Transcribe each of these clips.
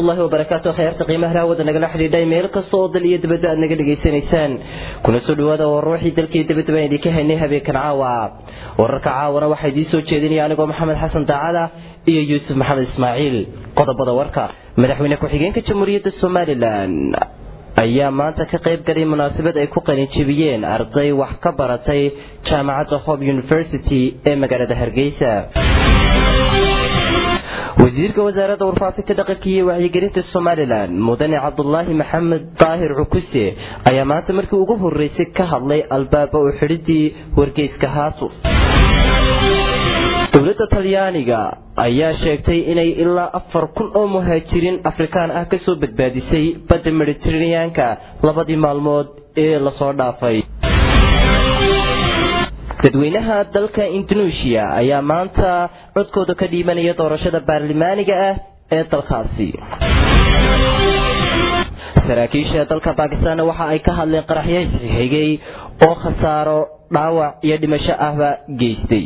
waraxmatullaahi wabarakaatu khayaarta qiimaha hawada nagala xidhiidhay meel kasta oo dal iyo dibadda aad naga dhegaysanaysaan kuna soo dhawaada war ruuxii dalka iyo dibadda baan idinka haynay habeenkan caawa wararka caawana waxaa idiin soo jeedinaya anigoo maxamed xasan daacada iyo yuusuf maxamed ismaaciil qodobada warka madaxweyne ku-xigeenka jamhuuriyadda somalilan ayaa maanta ka qayb galay munaasabad ay ku qalinjibiyeen arday wax ka baratay jaamacadda hope university ee magaalada hargeysa wasiirka wasaaradda warfaafinta dhaqanka iyo wacyigelinta somalilan mudane cabdulaahi maxamed daahir cukuse ayaa maanta markii ugu horeysay ka hadlay albaaba u xidhidii wargeyska haasu dowladda talyaaniga ayaa sheegtay inay ilaa afar kun oo muhaajiriin afrikaan ah kasoo badbaadisay badda mediteraneanka labadii maalmood ee lasoo dhaafay dadweynaha dalka indonesia ayaa maanta codkooda ka dhiibanaya doorashada baarlamaaniga ah ee dalkaasi saraakiisha dalka bakistaanna waxa ay ka hadleen qaraxyo xigay oo khasaaro dhaawac iyo dhimasho ahba geystay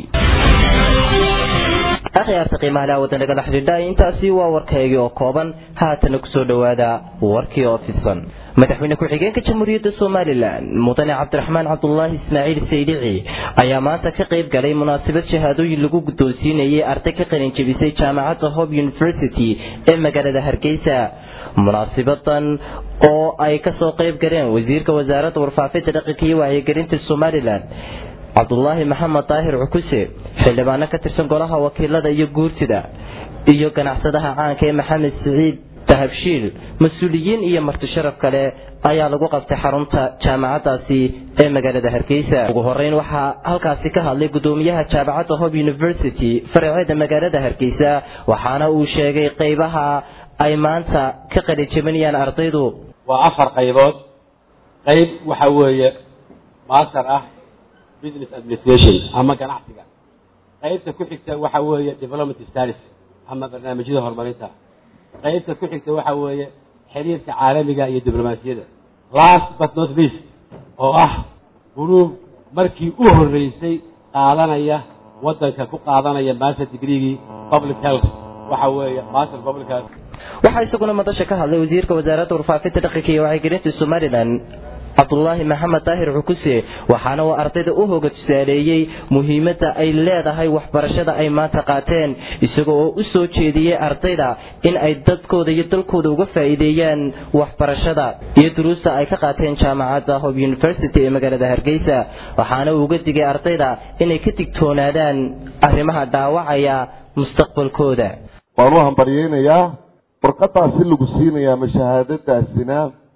akhyaarta qiimaha wada nagala xidhiidha intaasi waa warkaygii oo kooban haatana kusoo dhowaada warkii oo fidsan madaxweyne ku-xigeenka jamhuuriyadda somalilan mudane cabdiraxmaan cabdulaahi ismaaciil saydici ayaa maanta ka qayb galay munaasabad shahaadooyin lagu guddoonsiinayay arday ka qalin jebisay jaamacadda hope university ee magaalada hargeysa munaasabadan oo ay kasoo qayb galeen wasiirka wasaaradda warfaafinta dhaqanka iyo wacyigelinta somalilan cabdulaahi maxamed daahir cukuse xildhibaano ka tirsan golaha wakiilada iyo guurtida iyo ganacsadaha caanka ee maxamed siciid dahabshiil mas-uuliyiin iyo marti sharaf kale ayaa lagu qabtay xarunta jaamacadaasi ee magaalada hargeysa ugu horeyn waxaa halkaasi ka hadlay gudoomiyaha jaamacadda hope university faraceeda magaalada hargeysa waxaana uu sheegay qeybaha ay maanta ka qalinjabinayaan ardaydu waa afar qaybood qayb waxa weeye master ah business administration ama ganacsiga qaybta ku xigta waxa weeye development studies ama barnaamijyada horumarinta qaybta ku xigta waxa weeye xiriirka caalamiga iyo diblomaasiyadda last but not least oo ah guruub markii u horeysay qaadanaya wadanka ku qaadanaya master degreegii public health waxa weeye master public health waxaa isaguna madasha ka hadlay wasiirka wasaaradda warfaafinta dhaqanka iyo wacyigelinta somalilan cabdulaahi maxamed daahir cukuse waxaana uu ardayda u hoga tusaaleeyey muhiimadda ay leedahay waxbarashada ay maanta qaateen isaga oo u soo jeediyey ardayda in ay dadkooda iyo dalkooda uga faa'iideeyaan waxbarashada iyo duruusta ay ka qaateen jaamacadda hope university ee magaalada hargeysa waxaana uu uga digay ardayda inay ka digtoonaadaan arrimaha dhaawacaya mustaqbalkooda waan u hambaryeynayaa warqadaasi lagu siinayaa mashahaadadaasina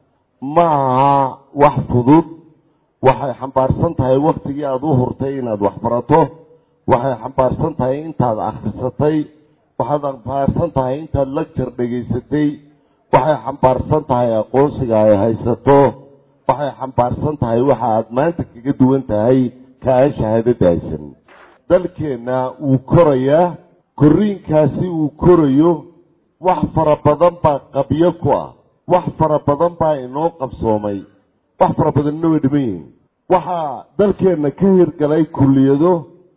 ma aha wax fudud waxay xambaarsan tahay waktigii aada u hurtay inaad waxbarato waxay xambaarsan tahay intaad akhrisatay waxaad xambaarsan tahay intaad lagjar dhegaysatay waxay xambaarsan tahay aqoonsiga ay haysato waxay xambaarsan tahay waxa aad maanta kaga duwan tahay ka aan shahaadada haysan dalkeenna wuu korayaa korriinkaasi uu korayo wax fara badan baa qabyo ku ah wax fara badan baa inoo qabsoomay wax fara badanna way dhiman yihiin waxaa dalkeenna ka hirgalay kulliyado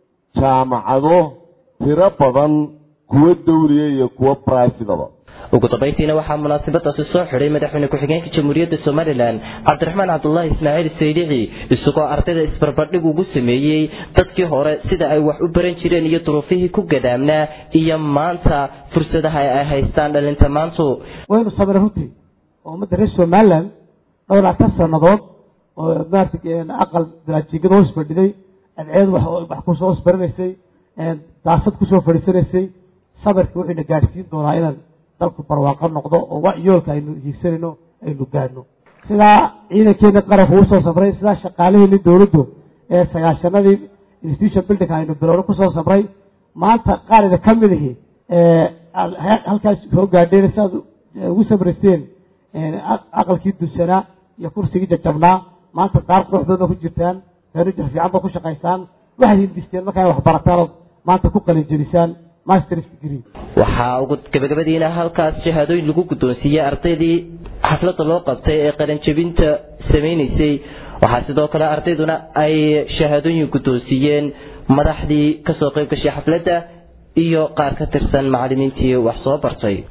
jaamacado tiro badan kuwo dawliya iyo kuwo brifidaba ugu dambayntiina waxaa munaasabadaasi soo xidhay madaxweyne ku-xigeenka jamhuuriyadda somalilan cabdiraxmaan cabdulaahi ismaaciil saydici isagoo ardayda isbarbardhig ugu sameeyey dadkii hore sida ay wax u baran jireen iyo duruufihii ku gadaamnaa iyo maanta fursadaha ay haystaan dhalinta maantu waynu samray runtii oo ummadda reer somalilan dhowr laatan sanadood oo maarata aqal daraajigada hoos fadhiday adceed wax kusoo hoos baranaysay daasad kusoo fadhiisanaysay sabarka wuxuuna gaadhsiin doonaa inaan dalku barwaaqo noqdo oo yoolka aynu hiigsanayno aynu gaadhno sidaa ciidankeena qaranku usoo samray sidaa shaqaalaheeni dowladdu ee sagaashanadii institution building aynu bilowno kusoo samray maanta qaarida ka mid ihi halkaas soo gaadheen siaad ugu samraysteen aqalkii dunsanaa iyo kursigii jajabnaa maanta qaar quruxdood ba ku jirtaan furniture fiican ba ku shaqaysaan waxaad hindisteen markaa wax barataan ood maanta ku qalin jebisaan masters degree waxaa ugu gabagabadiina halkaas shahaadooyin lagu guddoonsiiyey ardaydii xafladda loo qabtay ee qaranjebinta samaynaysay waxaa sidoo kale ardayduna ay shahaadooyin guddoonsiiyeen madaxdii kasoo qayb gashay xafladda iyo qaar ka tirsan macalimiintii wax soo bartay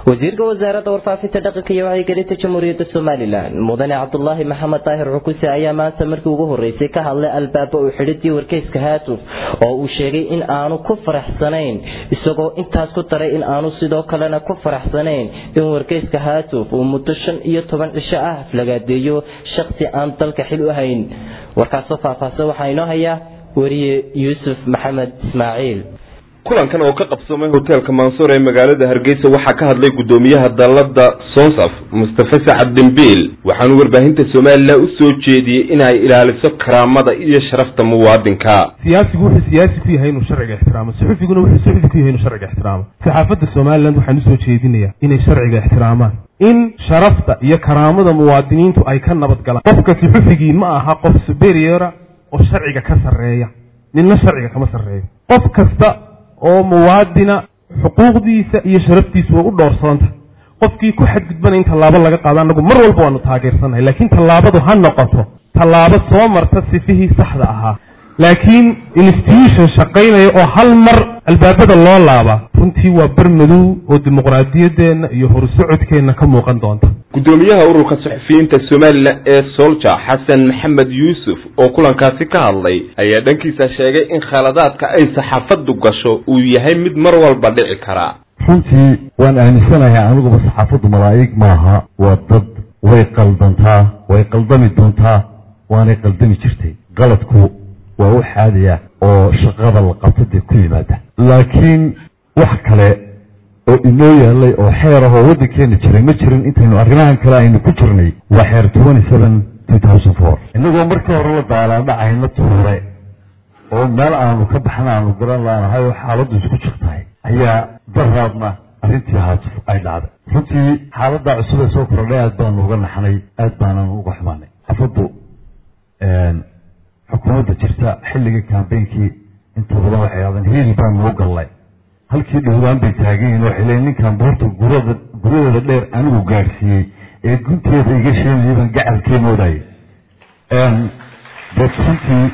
wasiirka wasaaradda warfaafinta dhaqanka iyo wacyigelinta jamhuuriyadda somalilan mudane cabdulaahi maxamed daahir cukuse ayaa maanta markii ugu horeysay ka hadlay albaaba u xidhidii wargeyska haatuf oo uu sheegay in aanu ku faraxsanayn isagoo intaas ku daray in aanu sidoo kalena ku faraxsanayn in wargeyska haatuf uu muddo shan iyo toban cisho ah aflagaadeeyo shaksi aan dalka xil u hayn warkaasoo faahfaahsan waxaa inoo haya wariye yuusuf maxamed ismaaciil kulankan oo ka qabsamay hoteelka mansuur ee magaalada hargeysa waxaa ka hadlay guddoomiyaha dalada sonsaf mustafa sacad dembiil waxaanu warbaahinta somalilan u soo jeediyey inay ilaaliso karaamada iyo sharafta muwaadinka siyaasigu wuxuu siyaasi ku yahay inuu sharciga ixtiraamo suxufiguna wuxuu suxufi ku yahay inuu sharciga ixtiraamo saxaafadda somalilan waxaan usoo jeedinayaa inay sharciga ixtiraamaan in sharafta iyo karaamada muwaadiniintu ay ka nabad galaan qofka suxufigii ma aha qof superiora oo sharciga ka sarreeya ninna sharciga kama sarreeyo qof kasta oo muwaadina xuquuqdiisa iyo sharaftiisa way u dhowrsoontah qofkii ku xadgudbana in tallaabo laga qaado annagu mar walba waanu taageersannahay laakiin tallaabadu ha noqoto tallaabo soo marta sifihii saxda ahaa laakiin institution shaqaynaya oo hal mar albaabada loo laaba runtii waa bar madow oo dimuqraadiyaddeenna iyo horsocodkeenna ka muuqan doonta guddoomiyaha ururka suxufiyiinta somalilan ee solja xasan maxamed yuusuf oo kulankaasi ka hadlay ayaa dhankiisa sheegay in khaladaadka ay saxaafaddu gasho uu yahay mid mar walba dhici kara runtii waan aaminsanahay aniguba saxaafaddu malaa'ig maaha waa dad way qaldantaa way qaldami doontaa waanay qaldami jirtay qaladku waa u xaadaya oo shaqada la qabto dee ku yimaada laakiin wax kale oo inoo yaalay oo xeer ah oo waddankeena jiray ma jirin intaynu arrimahan kale aynu ku jirnay waa xeer twenty seven two thousand four innagoo markii hore la daalaadhacayna tuure oo meel aanu ka baxna aanu garan laanahay oo xaaladdu isku jirtahay ayaa daraadna arrintii haatuf ay dhacday runtii xaaladda cusub ee soo kordhay aad baanu uga naxnay aad baananu uga xumaanay xafaddu xukuumadda jirta xilligii kambeynkii inta badan waxay aadeen hiili baanu u gallay halkii dhowdaan bay taagan yihin waxay leeyiin ninkan buurta gurada guryadeeda dheer anigu gaadhsiiyey ee gunteeda iga sheegayay baan gacalkee moodayay dee runtii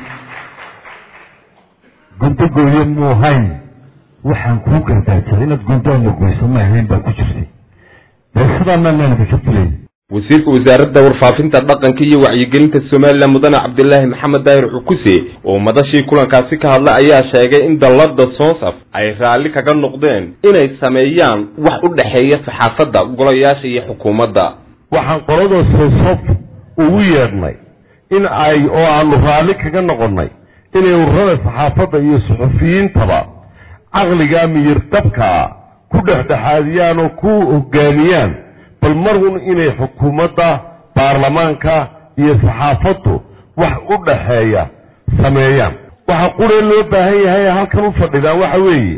gunto gooye muu hayn waxaan kuu gardaajada inaad guntaana goyso ma ahayn baa ku jirtay dee sidaana naanka ka filayay wasiirka wasaaradda warfaafinta dhaqanka iyo wacyigelinta somalilan mudane cabdilaahi maxamed daahir cukuse oo madashii kulankaasi ka hadlay ayaa sheegay in dallada sonsaf ay raalli kaga noqdeen inay sameeyaan wax u dhexeeya saxaafadda golayaasha iyo xukuumadda waxaan qolada sonsaf ugu yeedhnay in ay oo aanu raalli kaga noqonnay inay ururada saxaafadda iyo suxufiyiintaba caqliga miyirtabkaa ku dhexdhexaadiyaan oo ku hogaamiyaan bal mar un inay xukuumadda baarlamaanka iyo saxaafaddu wax u dhaxeeya sameeyaan waxa quree loo baahan yahay ee halkan u fadhidaan waxa weeye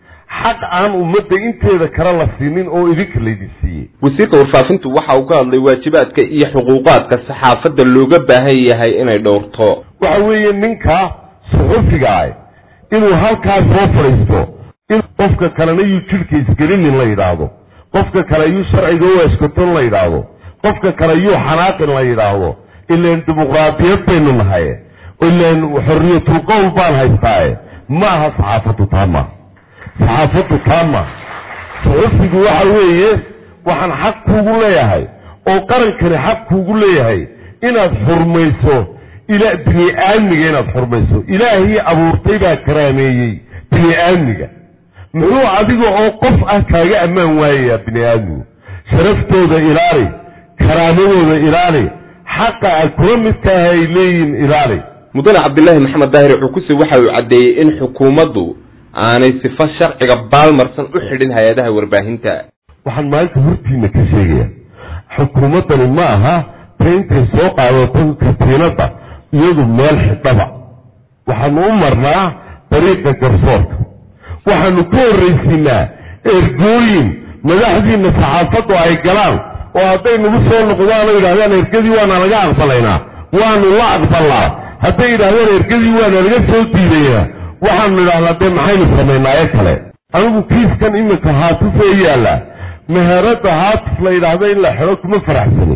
xaq aan ummadda inteeda kale la siinin oo idinka laydin siiyey wasiirka warfaafintu waxa uu ka hadlay waajibaadka iyo xuquuqaadka saxaafadda looga baahan yahay inay dhowrto waxa weeye ninka suxufiga ah inuu halkaas soo fadhiisto in qofka kalena yuu jidhka isgelinin la yidhaahdo qofka kale yuu sharciga u eskoton la yidhaahdo qofka kale yuu xanaaqin la yidhaahdo ilaan dimuqraadiyad baynu nahay ilaan xorriyatul qowl baan haystaaye ma aha saxaafaddu taa maaha saxaafaddu taa maaha suxufigu waxa weeye waxaan xaq kuugu leeyahay oo qarankani xaq kuugu leeyahay inaad xurmayso ila bini aadmiga inaad xurmayso ilaahii abuurtay baa karaameeyey bini aadmiga muxuu adiga oo qof ah kaaga ammaan waayayaa bini aadmigu sharaftooda ilaali karaamadooda ilaali xaqa aad kula midkaaha ay leeyihiin ilaali mudane cabdilaahi maxamed daahir cukuse waxa uu caddeeyey in xukuumaddu aanay sifo sharciga baalmarsan u xidhin hay-adaha warbaahinta waxaan maalinta hortiina ka sheegaya xukuumaddani ma aha ta intay soo qaadato katiinadda iyadu meel xidhaba waxaanu u marnaa dariiqa garsoorka waxaanu ka horraysiinaa ergooyin madaxdiina saxaafaddu ay galaan oo hadday nagu soo noqdaan oo yidhahdaan ergadii waana laga aqbalaynaa waanu la aqbalnaa hadday yidhahdaan ergadii waana laga soo diidayaa waxaanu idhahnaa dee maxaynu samaynaayo kale anigu kiiskan iminka haatif ee yaalla meheradda haatif la yidhaahda in la xidho kuma faraxsanin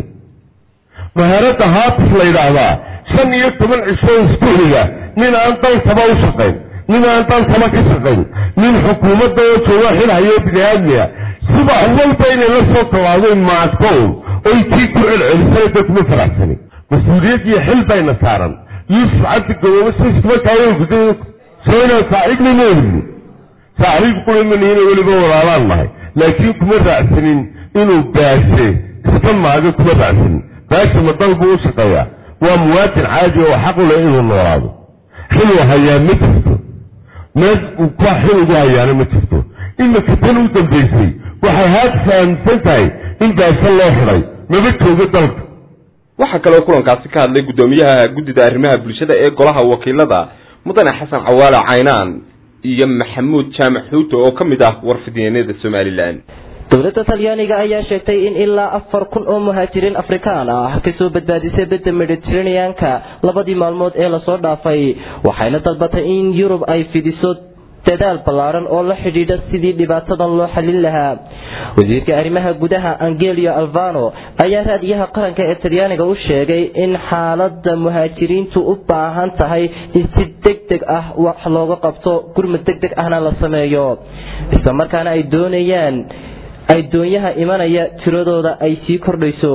meheradda haatif la yidhaahdaa shan iyo toban cisho isku xiga nin aan dalkaba u shaqayn nin aan dalkaba ka shaqayn nin xukuumadda oo jooga xilhayo bini aadmiga subax walba inay la soo tallaadeen maadkow oy tii ku celcelisana dadkuma faraxsani mas-uuliyad iyo xil bayna saaran yuusuf cabdi gaboobo siskuma kaawguda soo inaan saaxiibna ma helini saaxiib qulimanihina weliba walaalaan nahay laakiin kuma raacsanin inuu baashe iska maago kuma raacsanin baashe ma dal buu u shaqeeyaa waa muwaadin caadi oo xaq u leh inuu noolaado xiluu hayaa ma jirto meel uu ka xil ugu hayaana ma jirto iminka tan u dambaysay waxay haad fahamsan tahay in baashe loo xidhay maba joogo dalka waxaa kaloo kulankaasi ka hadlay guddoomiyaha guddida arrimaha bulshada ee golaha wakiilada mudane xasan cawaale caynaan iyo maxamuud jaamac xuuto oo ka mid ah warfidyeennada somalilan dowladda talyaaniga ayaa sheegtay in ilaa afar kun oo muhaajiriin afrikaan ah kasoo badbaadisay badda mediteraneanka labadii maalmood ee lasoo dhaafay waxayna dalbatay in yurub ay fidiso dadaal ballaaran oo la xidhiidha sidii dhibaatadan loo xallin lahaa wasiirka arrimaha gudaha angelio alvano ayaa raadiyaha qaranka ee talyaaniga u sheegay in xaalada muhaajiriintu u baahan tahay in si deg deg ah wax looga qabto gurmud deg deg ahna la sameeyo islamarkaana ay doonayaan ay doonyaha imanaya tiradooda ay sii kordhayso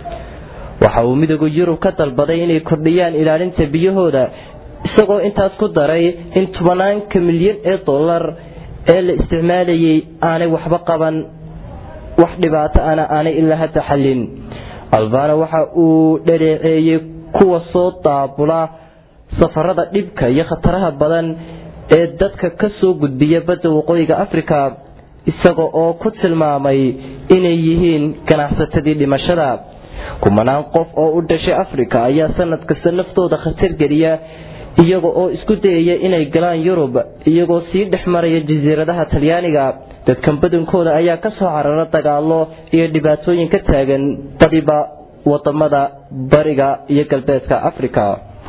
waxa uu midooda yurub ka dalbaday inay kordhiyaan ilaalinta biyahooda isagoo intaas ku daray in tobanaanka milyan ee dollar ee la isticmaalayay aanay waxba qaban wax dhibaato ana aanay ilaa hadda xallin albano waxa uu dhaleeceeyey kuwa soo daabula safarada dhibka iyo khataraha badan ee dadka ka soo gudbiya badda waqooyiga africa isaga oo ku tilmaamay inay yihiin ganacsatadii dhimashada kumanaan qof oo u dhashay africa ayaa sanad kasta naftooda khatar geliya iyaga oo isku dayaya inay galaan yurub iyagoo sii dhex maraya jasiiradaha talyaaniga dadkan badankooda ayaa kasoo carara dagaalo iyo dhibaatooyin ka taagan badiba wadamada bariga iyo galbeedka africa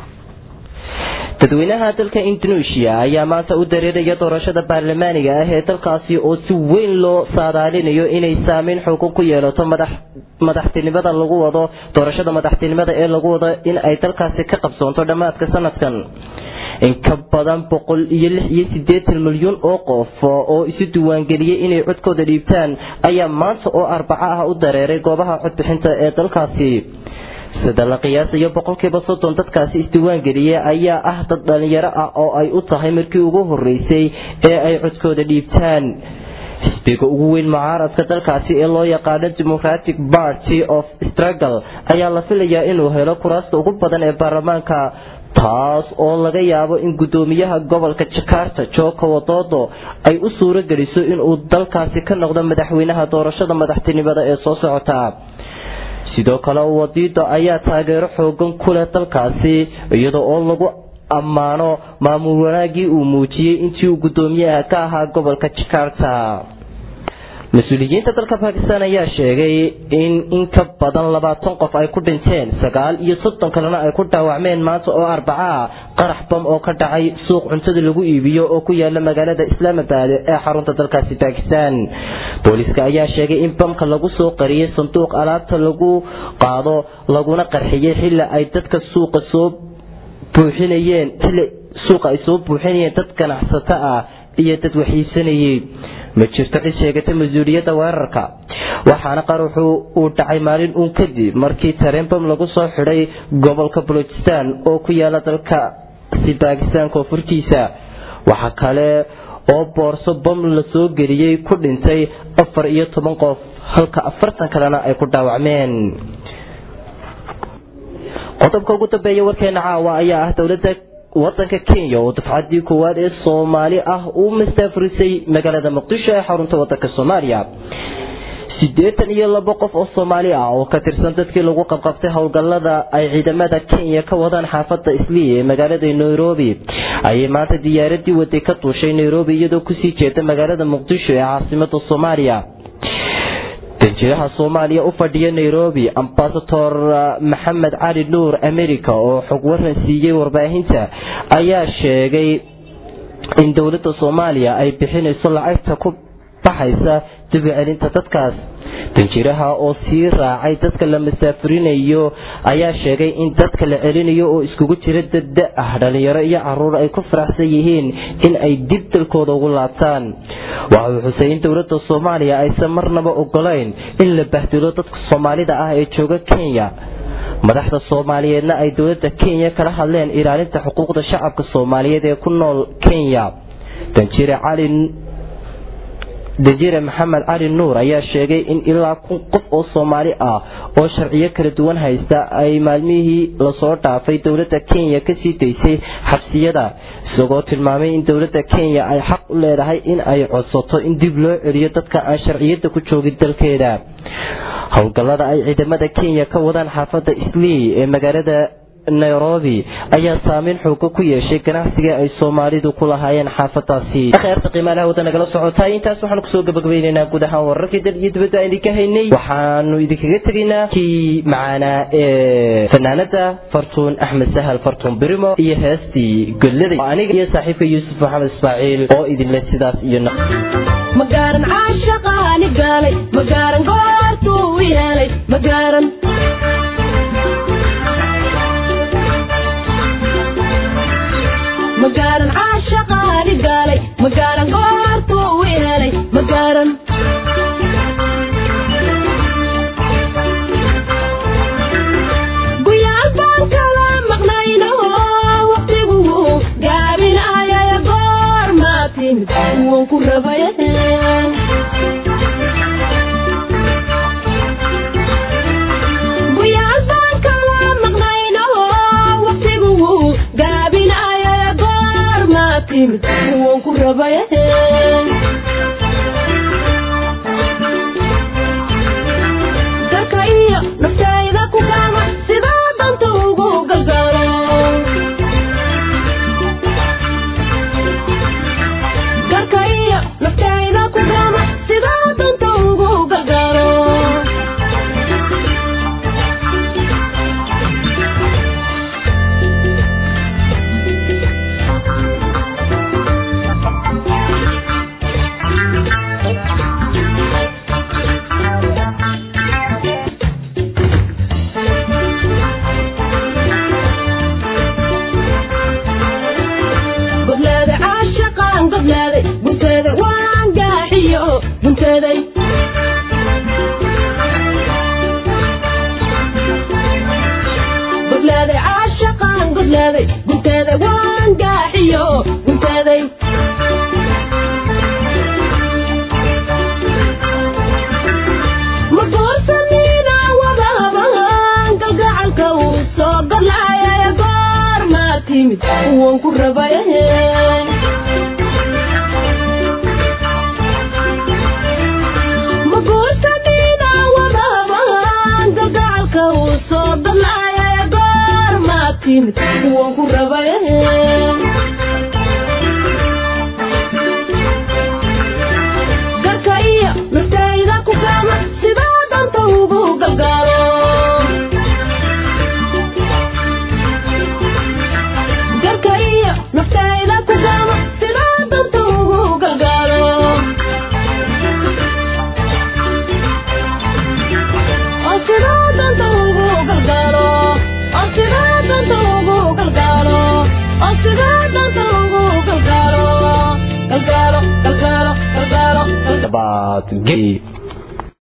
dadweynaha dalka indonesia ayaa maanta u dareeraya doorashada baarlamaaniga ah ee dalkaasi oo si weyn loo saadaalinayo inay saameyn xoogan ku yeelato madaxtinimada lagu wado doorashada madaxtinimada ee lagu wado in ay dalkaasi ka qabsoonto dhammaadka sanadkan in ka badan boqol iyo lix iyo sideetan milyan oo qof oo isu diiwaangeliyey inay codkooda dhiibtaan ayaa maanta oo arbaco ah u dareeray goobaha codbixinta ee dalkaasi sida la qiyaasayo boqolkiiba soddon dadkaasi isdiiwaangeliyey ayaa ah dad dhalinyaro ah oo ay u tahay markii ugu horeysay ee ay codkooda dhiibtaan xisbiga ugu weyn mucaaradka dalkaasi ee loo yaqaano democratic party of struggle ayaa la filayaa inuu helo kuraasta ugu badan ee baarlamaanka taas oo laga yaabo in guddoomiyaha gobolka jakarta joko wadodo ay u suuro geliso inuu dalkaasi ka noqdo madaxweynaha doorashada madaxtinimada ee soo socota sidoo kale wadiida ayaa taageero xoogan ku leh dalkaasi iyada oo lagu ammaano maamul wanaagii uu muujiyey intii uu guddoomiyaha ka ahaa gobolka jakarta mas-uuliyiinta dalka bakistan ayaa sheegay in in ka badan labaatan qof ay ku dhinteen sagaal iyo soddon kalena ay ku dhaawacmeen maanta oo arbaca qarax bam oo ka dhacay suuq cuntada lagu iibiyo oo ku yaala magaalada islaamabad ee xarunta dalkaasi bakistan booliiska ayaa sheegay in bamka lagu soo qariyay sanduuq alaabta lagu qaado laguna qarxiyey xilli ay dadka suuqa soo buuxinayeen xilli suuqa ay soo buuxinayeen dad ganacsato ah iyo dad waxiisanayay ma jirto cid sheegata mas-uuliyadda weerarka waxaana qaruxu uu dhacay maalin uun kadib markii tareenbam lagu soo xidhay gobolka balochistan oo ku yaala dalkasi bakistan koonfurtiisa waxaa kale oo boorso bam la soo geliyey ku dhintay afar iyo toban qof halka afartan kalena ay ku dhaawacmeen qodobka ugu dambeeya warkeena caawa ayaa ah dowladda wadanka kenya oo dafcadii koowaad ee soomaali ah uu mastaafurisay magaalada muqdisho ee xarunta wadanka soomaaliya siddeetan iyo labo qof oo soomaali ah oo ka tirsan dadkii lagu qabqabtay howlgallada ay ciidamada kenya ka wadaan xaafadda islii ee magaalada nairobi ayay maanta diyaaradii waday ka duushay nairobi iyadoo kusii jeeda magaalada muqdisho ee caasimada soomaaliya danjiraha soomaaliya u fadhiya nairobi ambasador maxamed cali nuur america oo xog waran siiyey warbaahinta ayaa sheegay in dowladda soomaaliya ay bixinayso lacagta ku baxaysa dib u celinta dadkaas danjiraha oo sii raacay dadka la masaafurinayo ayaa sheegay in dadka la celinayo oo iskugu jira dadda ah dhalinyaro iyo caruur ay ku faraxsan yihiin in ay dib dalkooda ugu laabtaan waxa uu xusay in dowladda soomaaliya aysan marnaba ogolayn in la bahdilo dadka soomaalida ah ee jooga kenya madaxda soomaaliyeedna ay dowladda kenya kala hadleen ilaalinta xuquuqda shacabka soomaaliyeed ee ku nool kenya danjire cali danjire maxamed cali nuur ayaa sheegay in ilaa kun qof oo soomaali ah oo sharciyo kala duwan haysta ay maalmihii lasoo dhaafay dowladda kenya kasii daysay xabsiyada isagoo tilmaamay in dowladda kenya ay xaq u leedahay in ay codsato in dib loo celiyo dadka aan sharciyada ku joogin dalkeeda howlgallada ay ciidamada kenya ka wadaan xaafadda islii ee magaalada nairobi ayaa saameyn xooga ku yeeshay ganacsiga ay soomaalidu ku lahaayeen xaafadaasi kheerta qiimaalaha wadda nagala socotaa intaas waxaanu kusoo gabagabaynaynaa guud ahaan wararkii dal iyo dibadda aan idinka haynay waxaanu idinkaga tegaynaa kii macaanaa ee fanaanada fartuun axmed sahal fartuun birimo iyo heestii godladay aniga iyo saaxiibka yuusuf maxamed ismaaciil oo idinle sidaas iyo magaaran caashaqaani gaalay magaaran goortuu yeelay magaaran magaaran caashaqaani gaalay magaaran goortuu yeelay magaaran guyaal baan kala maqnayno waqtigu gaabinayaya goor maa timid waan ku rabaya guyaal baan kala maqnayno waqtigu gaabinayaya goor maa timid waan ku rabaya dalka iyo naftayda ku kaama sidaa danta ugu galgalo dalka iyo naftayda ku kaama sidaa danta ugu galgalo gobleeda caashaqaan gobleeday gunteeda waan gaaxiyo gunteeday gobleeday caashaqaan gobleeday gunteeda waan gaaxiyo gunteeday magoorsanina wadaban galgacalka uu soo galaya goor maa timid waan ku rabaya magoorsanina wadaban galgacalka uu soo galaya goor maa timid waan ku rabaya garka iyo naftayda ku kaama sidaa danta ugu galgaalo garka iyo naftayda ku kaama sidaa danta ugu galgaalo oo sidaa danta ugu galgaalo oo sidaa danta ugu galgaalo oo sidaa danta ugu galgaalo galgaalo galgaalo galgaalo baad